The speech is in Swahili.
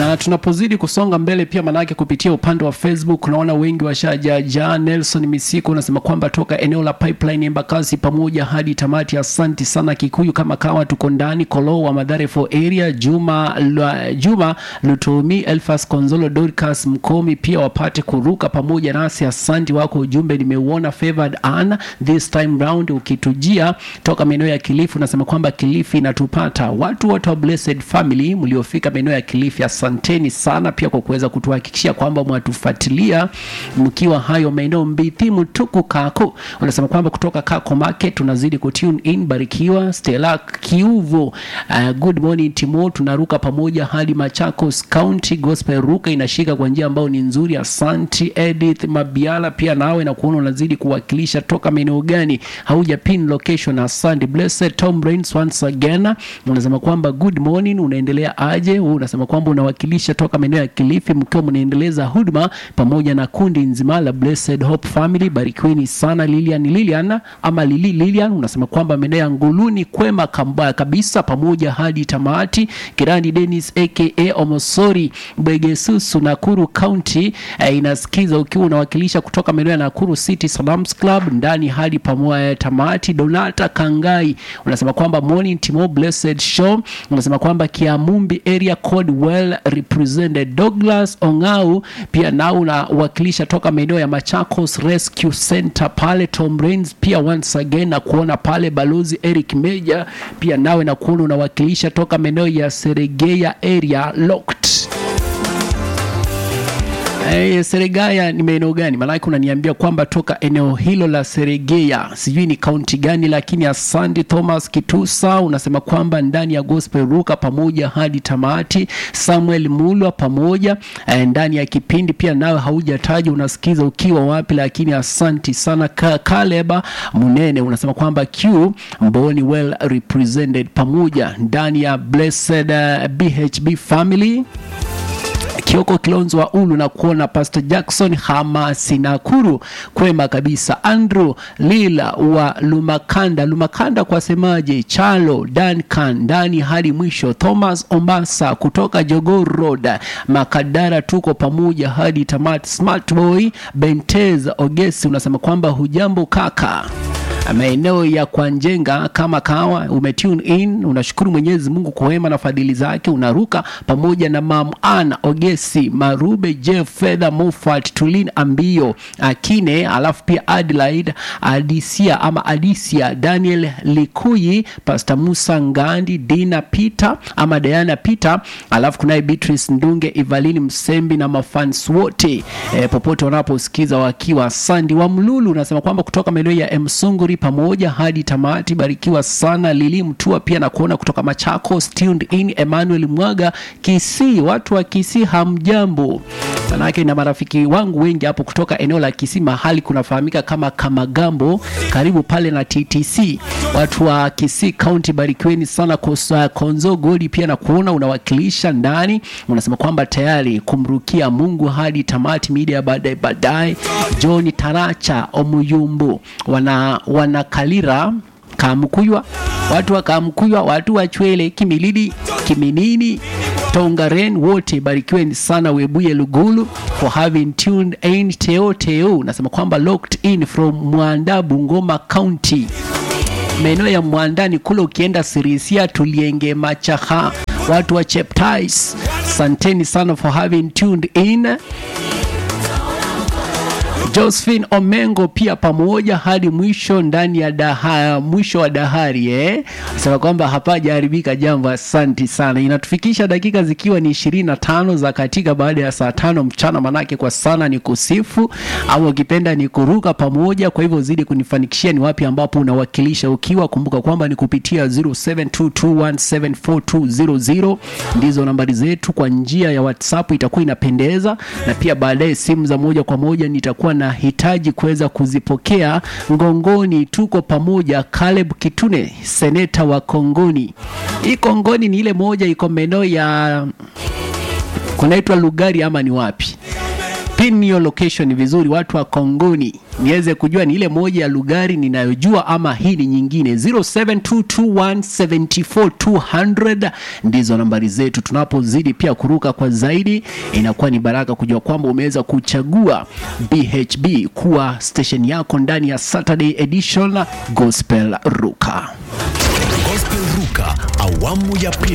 na tunapozidi kusonga mbele pia manake kupitia upande wa facebook unaona wengi washajajaa nelson misiko unasema kwamba toka eneo la pipeline embakasi pamoja hadi tamati asanti sana kikuyu kama kawa tuko ndani kolo wa madhare for area juma Lwa- juma lutomi elfas konzolo dorcas mkomi pia wapate kuruka pamoja nasi asanti wako ujumbe nimeuona favored Anna this time round ukitujia toka maeneo ya kilifi unasema kwamba kilifi inatupata watu wote wa blessed family mliofika maeneo ya kilifi asanteni sana pia kwa kuweza kutuhakikishia kwamba mwatufuatilia mkiwa hayo maeneo mbithi mtuku kako unasema kwamba kutoka kako market tunazidi kutune in barikiwa stela kiuvo uh, good morning timo tunaruka pamoja hadi machakos county gospel ruka inashika kwa njia ambayo ni nzuri asanti edith mabiala pia nawe na kuona unazidi kuwakilisha toka maeneo gani hauja pin location asante blessed tom Rains once again unasema kwamba good morning unaendelea aje Wewe unasema kwamba unawakilisha toka maeneo ya kilifi mkiwa mnaendeleza huduma pamoja na kundi nzima la blessed hope family barikiweni sana lilian lilian ama lili lilian unasema kwamba maeneo ya nguluni kwema kamba, kabisa pamoja hadi tamati kirani denis aka omosori bwegesusu nakuru county eh, inasikiza ukiwa unawakilisha kutoka maeneo ya nakuru city salams club ndani hadi pamoja tamati donata kangai unasema kwamba morning timo blessed show unasema kwamba kiamumbi area code well represented douglas ongau pia nao unawakilisha toka maeneo ya machakos rescue center pale tom Rains pia once again na kuona pale balozi eric meja pia nawe na kuona unawakilisha toka maeneo ya seregea area locked Hey, Seregaya ni maeneo gani? Maanake unaniambia kwamba toka eneo hilo la Seregea, sijui ni kaunti gani, lakini asante Thomas Kitusa unasema kwamba ndani ya gospel ruka pamoja hadi tamati. Samuel Mulwa pamoja eh, ndani ya kipindi pia nawe haujataja unasikiza ukiwa wapi, lakini asanti sana. Ka Kaleba Munene unasema kwamba Q Mboni well represented pamoja ndani ya blessed uh, BHB family Kioko Kilonzo wa Ulu na kuona Pastor Jackson Hamasi Nakuru kwema kabisa. Andrew Lila wa Lumakanda, Lumakanda kwa semaje? Chalo Duncan ndani hadi mwisho. Thomas Ombasa kutoka Jogoo Road Makadara, tuko pamoja hadi tamati. Smart Boy Bentez Ogesi unasema kwamba hujambo kaka maeneo ya Kwanjenga kama kawa umetune in, unashukuru Mwenyezi Mungu kwa wema na fadhili zake, unaruka pamoja na Mam Ana Ogesi Marube Jeff Fedha Mofat Tulin Ambio Akine, alafu pia Adelaide Adisia ama Adisia Daniel Likuyi Pastor Musa Ngandi Dina Peter ama Diana Peter, alafu kunaye Beatrice Ndunge Evalini Msembi na mafans wote e, popote wanaposikiza wakiwa Sandi wa Mlulu unasema kwamba kutoka maeneo ya Msunguri pamoja hadi tamati. Barikiwa sana Lili Mtua pia na kuona kutoka Machakos tuned in. Emmanuel Mwaga Kisii, watu wa Kisii hamjambo? Manake na marafiki wangu wengi hapo kutoka eneo la Kisii, mahali kunafahamika kama Kamagambo, karibu pale na TTC. Watu wa Kisii County, barikiweni sana. Kosa Konzo Godi pia na kuona unawakilisha ndani, unasema kwamba tayari kumrukia Mungu hadi tamati. Media baadaye baadaye. John Taracha Omuyumbu wana wanakalira Kamkuywa, watu wa Kamkuywa, watu wa Chwele, Kimilili, Kiminini, Tongaren, wote barikiweni sana. Webuye Lugulu for having tuned in. Teo Teo nasema kwamba locked in from Mwanda, Bungoma County, maeneo ya Mwandani kule, ukienda Sirisia, Tulienge, Machaha, watu wa Cheptais, santeni sana for having tuned in. Josephine Omengo pia pamoja hadi mwisho ndani ya daha, mwisho wa dahari eh, sema kwamba hapajaharibika jambo. Asanti sana, inatufikisha dakika zikiwa ni ishirini na tano za katika baada ya saa tano mchana, manake kwa sana ni kusifu au ukipenda ni kuruka pamoja. Kwa hivyo zidi kunifanikishia ni wapi ambapo unawakilisha ukiwa, kumbuka kwamba ni kupitia 0722174200 ndizo nambari zetu. Kwa njia ya WhatsApp itakuwa inapendeza, na pia baadaye simu za moja kwa moja nitakuwa nahitaji kuweza kuzipokea. Ngongoni tuko pamoja. Caleb Kitune, seneta wa Kongoni. Hii Kongoni ni ile moja iko maeneo ya kunaitwa Lugari ama ni wapi? pin your location vizuri watu wa kongoni niweze kujua ni ile moja ya lugari ninayojua ama hii ni nyingine 0722174200 ndizo nambari zetu tunapozidi pia kuruka kwa zaidi inakuwa ni baraka kujua kwamba umeweza kuchagua bhb kuwa station yako ndani ya saturday edition gospel ruka Gospel Ruka awamu ya pili.